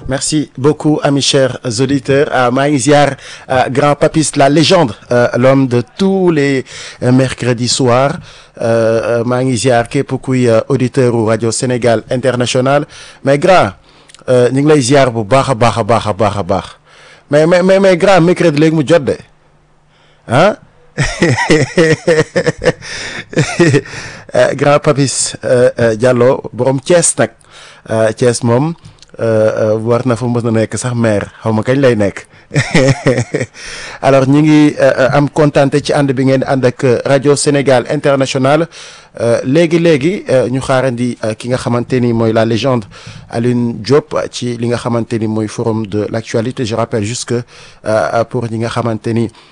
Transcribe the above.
merci beaucoup amis chers auditeurs maa ngi ziar grand papis la légende l'homme de tous les mercredis soirs maa ngi ziar képp kuy auditeur u rajo Sénégal international mais grand ñu ngi lay ziar bu baax a baax a baax a baax a baax mais mais mais mais grand mercredi léegi mu jot de ah grand papis Diallo borom Thiès nag Thiès moom war na fa mës na nekk sax maire xaw ma kañ lay nekk alors ñu ngi am kontaante ci ànd bi ngeen ànd ak rajo Sénégal international léegi léegi ñu xaarandi ki nga xamante ni mooy la légende Alioune Diop ci li nga xamante ni mooy forum de l'actualité je rappelle juste que pour ñi nga xamante ni